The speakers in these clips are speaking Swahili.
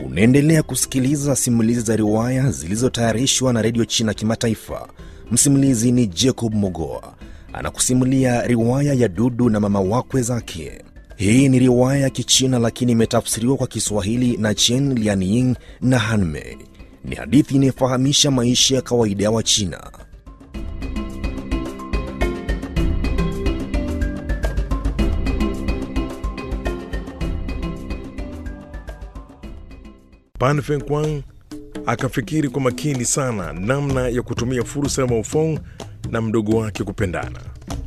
Unaendelea kusikiliza simulizi za riwaya zilizotayarishwa na redio China Kimataifa. Msimulizi ni Jacob Mogoa anakusimulia riwaya ya Dudu na mama wakwe zake. Hii ni riwaya ya Kichina lakini imetafsiriwa kwa Kiswahili na Chen Lianying na Hanmei. Ni hadithi inayofahamisha maisha ya kawaida ya Wachina. Pan Fengquang akafikiri kwa makini sana namna ya kutumia fursa ya Maofong na mdogo wake kupendana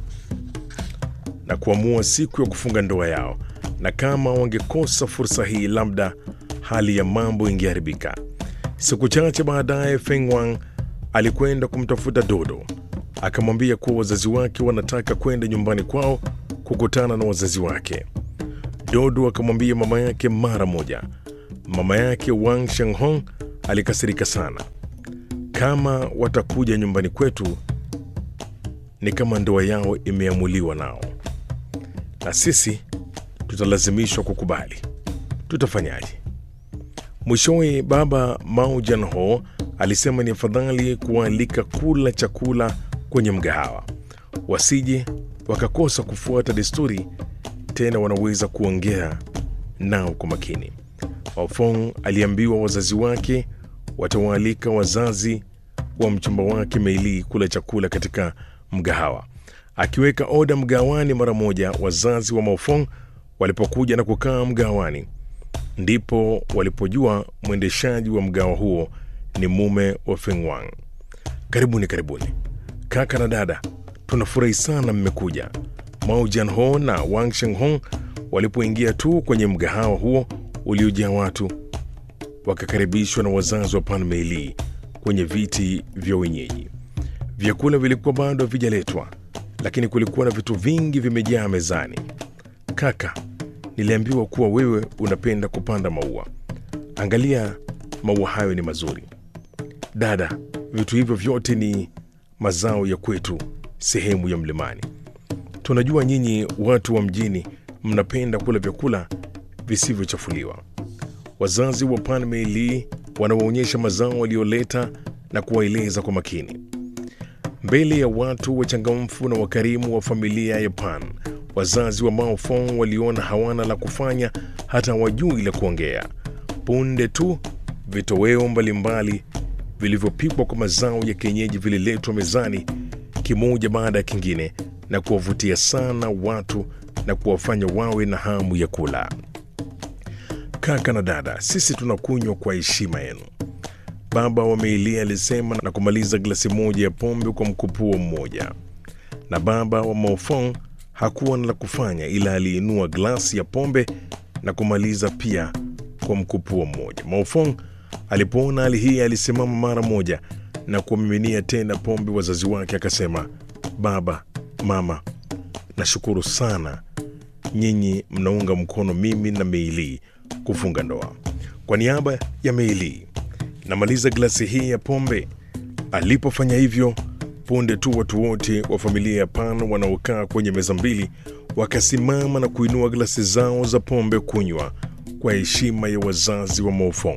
na kuamua siku ya kufunga ndoa yao, na kama wangekosa fursa hii, labda hali ya mambo ingeharibika. Siku chache baadaye, Feng Wang alikwenda kumtafuta Dodo, akamwambia kuwa wazazi wake wanataka kwenda nyumbani kwao kukutana na wazazi wake. Dodo akamwambia mama yake mara moja. Mama yake Wang Shenghong alikasirika sana. Kama watakuja nyumbani kwetu, ni kama ndoa yao imeamuliwa nao, na sisi tutalazimishwa kukubali. Tutafanyaje? Mwishowe baba Mao Jianho alisema ni afadhali kuwaalika kula chakula kwenye mgahawa, wasije wakakosa kufuata desturi, tena wanaweza kuongea nao kwa makini. Ofong aliambiwa wazazi wake watawaalika wazazi wa mchumba wake Meili kula chakula katika mgahawa. Akiweka oda mgahawani mara moja, wazazi wa Maofong walipokuja na kukaa mgahawani, ndipo walipojua mwendeshaji wa mgahawa huo ni mume wa Fengwang. Karibuni, karibuni kaka na dada, tunafurahi sana mmekuja. Mao Jianho na Wang Shenghong walipoingia tu kwenye mgahawa huo uliojaa watu, wakakaribishwa na wazazi wa Pan Meili kwenye viti vya wenyeji. Vyakula vilikuwa bado havijaletwa, lakini kulikuwa na vitu vingi vimejaa mezani. Kaka, niliambiwa kuwa wewe unapenda kupanda maua. Angalia, maua hayo ni mazuri. Dada, vitu hivyo vyote ni mazao ya kwetu, sehemu ya mlimani. Tunajua nyinyi watu wa mjini mnapenda kula vyakula visivyochafuliwa. Wazazi wa Pan Meili wanawaonyesha mazao walioleta na kuwaeleza kwa makini mbele ya watu wachangamfu na wakarimu wa familia ya Pan. Wazazi wa Mao Fong waliona hawana la kufanya, hata hawajui la kuongea. Punde tu vitoweo mbalimbali vilivyopikwa kwa mazao ya kienyeji vililetwa mezani, kimoja baada ya kingine, na kuwavutia sana watu na kuwafanya wawe na hamu ya kula. Kaka na dada, sisi tunakunywa kwa heshima yenu, baba wa Meili alisema na kumaliza glasi moja ya pombe kwa mkupuo mmoja. Na baba wa Maofong hakuwa na la kufanya, ila aliinua glasi ya pombe na kumaliza pia kwa mkupuo mmoja. Maofong alipoona hali hii alisimama mara moja na kuwamiminia tena pombe wazazi wake, akasema, baba, mama, nashukuru sana nyinyi mnaunga mkono mimi na Meili kufunga ndoa. Kwa niaba ya Meili namaliza glasi hii ya pombe. Alipofanya hivyo, punde tu watu wote wa familia ya Pan wanaokaa kwenye meza mbili wakasimama na kuinua glasi zao za pombe kunywa kwa heshima ya wazazi wa Maofong.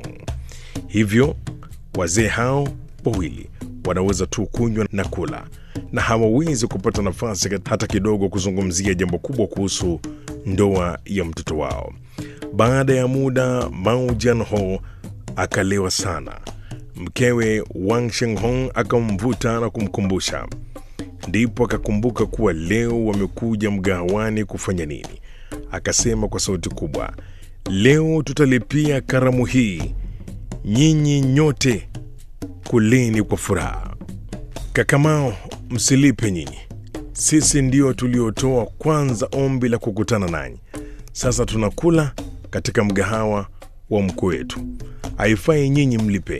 Hivyo wazee hao wawili wanaweza tu kunywa na kula na hawawezi kupata nafasi hata kidogo kuzungumzia jambo kubwa kuhusu ndoa ya mtoto wao. Baada ya muda, Mao Jianho akalewa sana. Mkewe Wang Shenghong akamvuta na kumkumbusha, ndipo akakumbuka kuwa leo wamekuja mgahawani kufanya nini. Akasema kwa sauti kubwa, leo tutalipia karamu hii, nyinyi nyote kuleni kwa furaha. Kakamao, msilipe nyinyi, sisi ndio tuliotoa kwanza ombi la kukutana nanyi. Sasa tunakula katika mgahawa wa mkuu wetu, haifai nyinyi mlipe.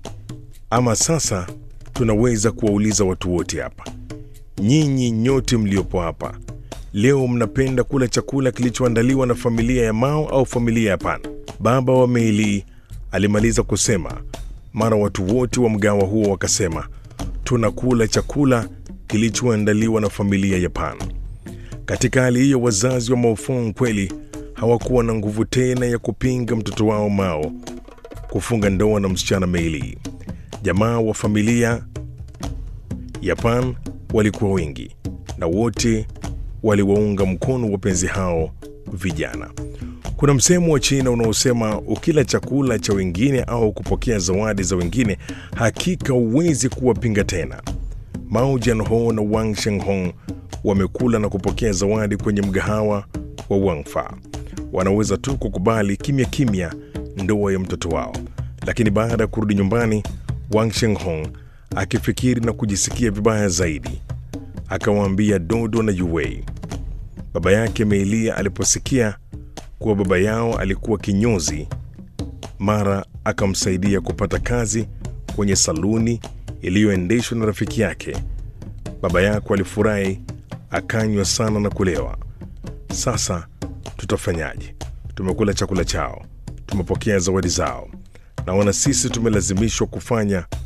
Ama sasa tunaweza kuwauliza watu wote hapa, nyinyi nyote mliopo hapa leo, mnapenda kula chakula kilichoandaliwa na familia ya Mao au familia ya Pan? Baba wa Meili alimaliza kusema, mara watu wote wa mgahawa huo wakasema, tunakula chakula kilichoandaliwa na familia ya Pan. Katika hali hiyo, wazazi wa Maofong kweli hawakuwa na nguvu tena ya kupinga mtoto wao Mao kufunga ndoa na msichana Meili. Jamaa wa familia ya Pan walikuwa wengi na wote waliwaunga mkono wapenzi hao vijana. Kuna msemo wa China unaosema ukila chakula cha wengine au kupokea zawadi za wengine, hakika huwezi kuwapinga tena. Mao Jianho na Wang Shenghong wamekula na kupokea zawadi kwenye mgahawa wa Wangfa. Wanaweza tu kukubali kimya kimya ndoa ya mtoto wao, lakini baada ya kurudi nyumbani, Wang Shenghong akifikiri na kujisikia vibaya zaidi, akawaambia Dodo na Yuwei. Baba yake Meilia aliposikia kuwa baba yao alikuwa kinyozi, mara akamsaidia kupata kazi kwenye saluni iliyoendeshwa na rafiki yake. Baba yako alifurahi, akanywa sana na kulewa. Sasa tutafanyaje? Tumekula chakula chao, tumepokea zawadi zao, naona sisi tumelazimishwa kufanya